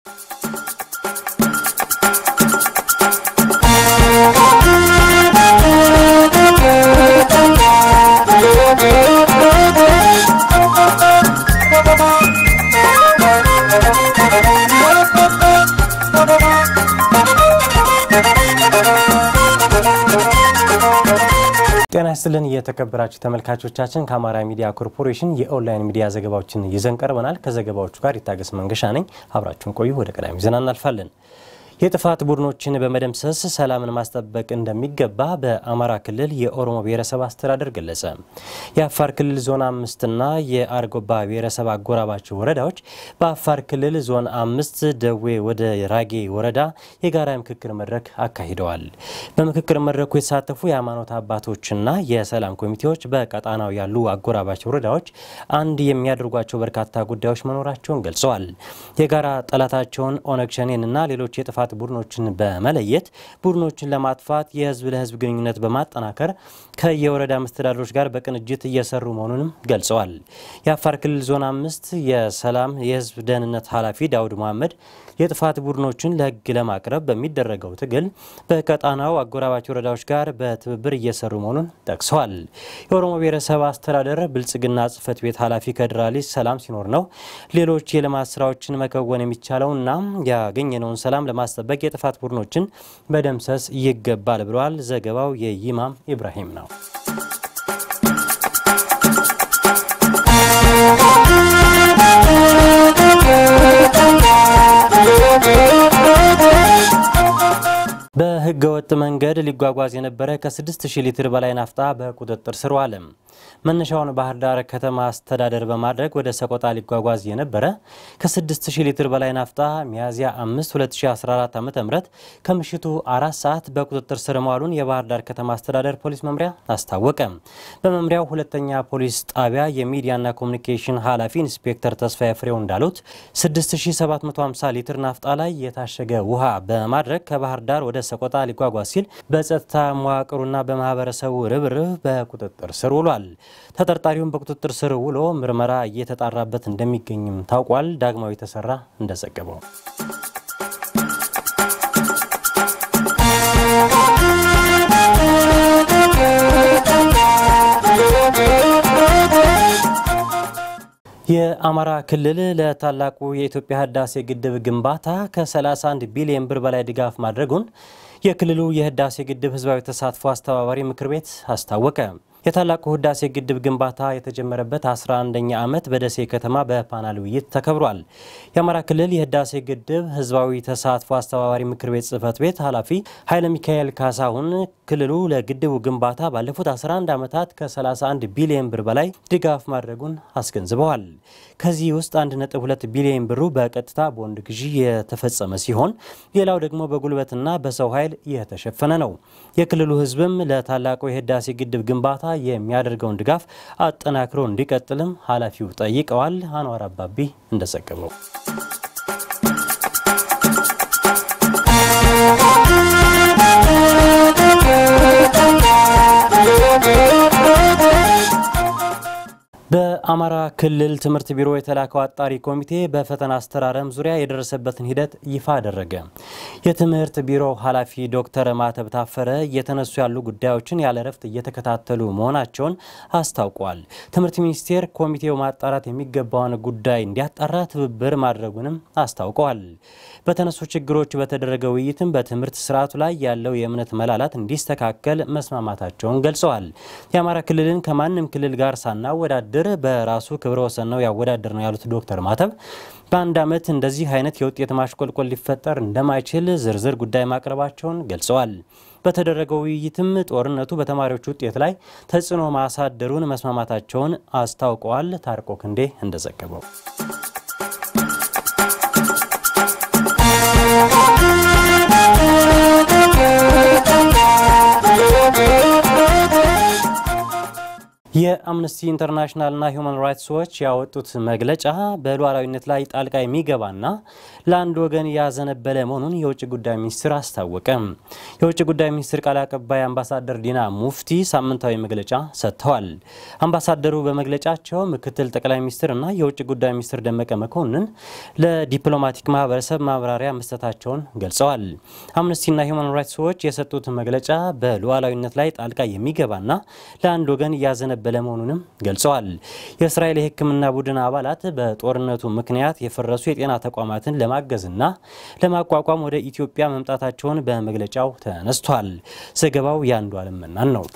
ጤና ይስጥልን የተከበራችሁ ተመልካቾቻችን፣ ከአማራ ሚዲያ ኮርፖሬሽን የኦንላይን ሚዲያ ዘገባዎችን ይዘን ቀርበናል። ከዘገባዎቹ ጋር ይታገስ መንገሻ ነኝ። አብራችሁን ቆዩ። ወደ ቀዳሚ ዜና እናልፋለን። የጥፋት ቡድኖችን በመደምሰስ ሰላምን ማስጠበቅ እንደሚገባ በአማራ ክልል የኦሮሞ ብሔረሰብ አስተዳደር ገለጸ። የአፋር ክልል ዞን አምስትና የአርጎባ ብሔረሰብ አጎራባች ወረዳዎች በአፋር ክልል ዞን አምስት ደዌ ወደ ራጌ ወረዳ የጋራ ምክክር መድረክ አካሂደዋል። በምክክር መድረኩ የተሳተፉ የሃይማኖት አባቶችና የሰላም ኮሚቴዎች በቀጣናው ያሉ አጎራባች ወረዳዎች አንድ የሚያደርጓቸው በርካታ ጉዳዮች መኖራቸውን ገልጸዋል። የጋራ ጠላታቸውን ኦነግ ሸኔንና ሌሎች የጥፋት ቡድኖችን በመለየት ቡድኖችን ለማጥፋት የህዝብ ለህዝብ ግንኙነት በማጠናከር ከየወረዳ መስተዳድሮች ጋር በቅንጅት እየሰሩ መሆኑንም ገልጸዋል። የአፋር ክልል ዞን አምስት የሰላም የህዝብ ደህንነት ኃላፊ ዳውድ መሐመድ የጥፋት ቡድኖችን ለህግ ለማቅረብ በሚደረገው ትግል በቀጣናው አጎራባች ወረዳዎች ጋር በትብብር እየሰሩ መሆኑን ጠቅሰዋል። የኦሮሞ ብሔረሰብ አስተዳደር ብልጽግና ጽህፈት ቤት ኃላፊ ከድር አሊ ሰላም ሲኖር ነው ሌሎች የልማት ስራዎችን መከወን የሚቻለውና ያገኘነውን ሰላም ለማስጠበቅ የጥፋት ቡድኖችን መደምሰስ ይገባል ብለዋል። ዘገባው የይማም ኢብራሂም ነው። በህገ ወጥ መንገድ ሊጓጓዝ የነበረ ከ6000 ሊትር በላይ ናፍጣ በቁጥጥር ስር ዋለ። መነሻውን ባህር ዳር ከተማ አስተዳደር በማድረግ ወደ ሰቆጣ ሊጓጓዝ የነበረ ከ6000 ሊትር በላይ ናፍጣ ሚያዝያ 5 2014 ዓ.ም ከምሽቱ አራት ሰዓት በቁጥጥር ስር መዋሉን የባህር ዳር ከተማ አስተዳደር ፖሊስ መምሪያ አስታወቀ። በመምሪያው ሁለተኛ ፖሊስ ጣቢያ የሚዲያና ኮሚኒኬሽን ኃላፊ ኢንስፔክተር ተስፋዬ ፍሬው እንዳሉት 6750 ሊትር ናፍጣ ላይ የታሸገ ውሃ በማድረግ ከባህር ዳር ወደ ሰቆጣ ሊጓጓዝ ሲል በጸጥታ መዋቅሩና በማህበረሰቡ ርብርብ በቁጥጥር ስር ውሏል። ተጠርጣሪውን በቁጥጥር ስር ውሎ ምርመራ እየተጣራበት እንደሚገኝም ታውቋል። ዳግማዊ ተሰራ እንደዘገበው የአማራ ክልል ለታላቁ የኢትዮጵያ ህዳሴ ግድብ ግንባታ ከ31 ቢሊዮን ብር በላይ ድጋፍ ማድረጉን የክልሉ የህዳሴ ግድብ ህዝባዊ ተሳትፎ አስተባባሪ ምክር ቤት አስታወቀ። የታላቁ ህዳሴ ግድብ ግንባታ የተጀመረበት 11ኛ ዓመት በደሴ ከተማ በፓናል ውይይት ተከብሯል። የአማራ ክልል የህዳሴ ግድብ ህዝባዊ ተሳትፎ አስተባባሪ ምክር ቤት ጽህፈት ቤት ኃላፊ ኃይለ ሚካኤል ካሳሁን ክልሉ ለግድቡ ግንባታ ባለፉት 11 ዓመታት ከ31 ቢሊዮን ብር በላይ ድጋፍ ማድረጉን አስገንዝበዋል። ከዚህ ውስጥ 1.2 ቢሊዮን ብሩ በቀጥታ ቦንድ ግዢ የተፈጸመ ሲሆን ሌላው ደግሞ በጉልበትና በሰው ኃይል የተሸፈነ ነው። የክልሉ ህዝብም ለታላቁ የህዳሴ ግድብ ግንባታ የሚያደርገውን ድጋፍ አጠናክሮ እንዲቀጥልም ኃላፊው ጠይቀዋል። አንዋር አባቢ እንደዘገበው በአማራ ክልል ትምህርት ቢሮ የተላከው አጣሪ ኮሚቴ በፈተና አስተራረም ዙሪያ የደረሰበትን ሂደት ይፋ አደረገ። የትምህርት ቢሮ ኃላፊ ዶክተር ማተብ ታፈረ እየተነሱ ያሉ ጉዳዮችን ያለ እረፍት እየተከታተሉ መሆናቸውን አስታውቋል። ትምህርት ሚኒስቴር ኮሚቴው ማጣራት የሚገባውን ጉዳይ እንዲያጣራ ትብብር ማድረጉንም አስታውቀዋል። በተነሱ ችግሮች በተደረገ ውይይትም በትምህርት ስርዓቱ ላይ ያለው የእምነት መላላት እንዲስተካከል መስማማታቸውን ገልጸዋል። የአማራ ክልልን ከማንም ክልል ጋር ሳናወዳደር በራሱ ክብረ ወሰን ነው ያወዳደር ነው ያሉት ዶክተር ማተብ በአንድ ዓመት እንደዚህ አይነት የውጤት ማሽቆልቆል ሊፈጠር እንደማይችል ዝርዝር ጉዳይ ማቅረባቸውን ገልጸዋል። በተደረገው ውይይትም ጦርነቱ በተማሪዎች ውጤት ላይ ተጽዕኖ ማሳደሩን መስማማታቸውን አስታውቀዋል። ታርቆ ክንዴ እንደዘገበው የአምነስቲ ኢንተርናሽናልና ሁማን ራይትስ ዎች ያወጡት መግለጫ በሉዓላዊነት ላይ ጣልቃ የሚገባና ለአንድ ወገን ያዘነበለ መሆኑን የውጭ ጉዳይ ሚኒስትር አስታወቀ። የውጭ ጉዳይ ሚኒስትር ቃል አቀባይ አምባሳደር ዲና ሙፍቲ ሳምንታዊ መግለጫ ሰጥተዋል። አምባሳደሩ በመግለጫቸው ምክትል ጠቅላይ ሚኒስትርና የውጭ ጉዳይ ሚኒስትር ደመቀ መኮንን ለዲፕሎማቲክ ማህበረሰብ ማብራሪያ መስጠታቸውን ገልጸዋል። አምነስቲና ሁማን ራይትስ ዎች የሰጡት መግለጫ በሉዓላዊነት ላይ ጣልቃ የሚገባና ለአንድ ወገን ያዘነበለ በለ መሆኑንም ገልጸዋል። የእስራኤል የሕክምና ቡድን አባላት በጦርነቱ ምክንያት የፈረሱ የጤና ተቋማትን ለማገዝና ለማቋቋም ወደ ኢትዮጵያ መምጣታቸውን በመግለጫው ተነስቷል። ዘገባው የአንዱ አለም መናን ነው።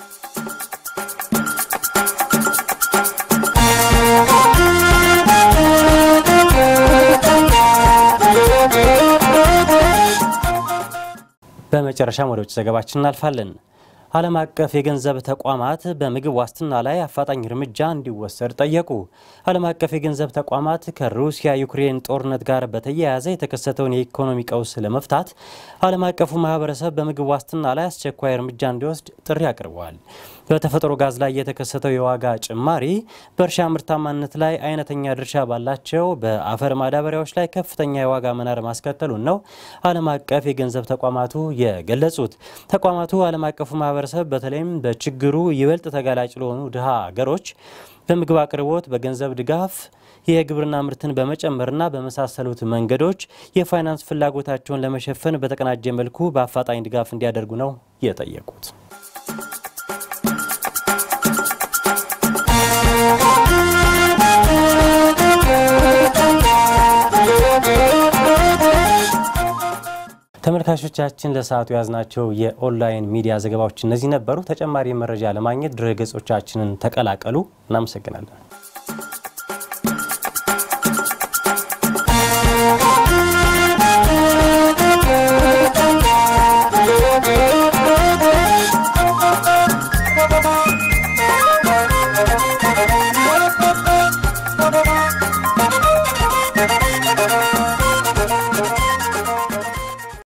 በመጨረሻም ወደ ውጭ ዘገባችን እናልፋለን። ዓለም አቀፍ የገንዘብ ተቋማት በምግብ ዋስትና ላይ አፋጣኝ እርምጃ እንዲወሰድ ጠየቁ። ዓለም አቀፍ የገንዘብ ተቋማት ከሩሲያ ዩክሬን ጦርነት ጋር በተያያዘ የተከሰተውን የኢኮኖሚ ቀውስ ለመፍታት ዓለም አቀፉ ማህበረሰብ በምግብ ዋስትና ላይ አስቸኳይ እርምጃ እንዲወስድ ጥሪ አቅርበዋል። በተፈጥሮ ጋዝ ላይ የተከሰተው የዋጋ ጭማሪ በእርሻ ምርታማነት ላይ አይነተኛ ድርሻ ባላቸው በአፈር ማዳበሪያዎች ላይ ከፍተኛ የዋጋ መናር ማስከተሉን ነው ዓለም አቀፍ የገንዘብ ተቋማቱ የገለጹት። ተቋማቱ ዓለም አቀፉ ማህበረሰብ በተለይም በችግሩ ይበልጥ ተጋላጭ ለሆኑ ድሃ ሀገሮች በምግብ አቅርቦት፣ በገንዘብ ድጋፍ የግብርና ምርትን በመጨመርና በመሳሰሉት መንገዶች የፋይናንስ ፍላጎታቸውን ለመሸፈን በተቀናጀ መልኩ በአፋጣኝ ድጋፍ እንዲያደርጉ ነው የጠየቁት። ተመልካቾቻችን ለሰዓቱ የያዝናቸው የኦንላይን ሚዲያ ዘገባዎች እነዚህ ነበሩ። ተጨማሪ መረጃ ለማግኘት ድረ ገጾቻችንን ተቀላቀሉ። እናመሰግናለን።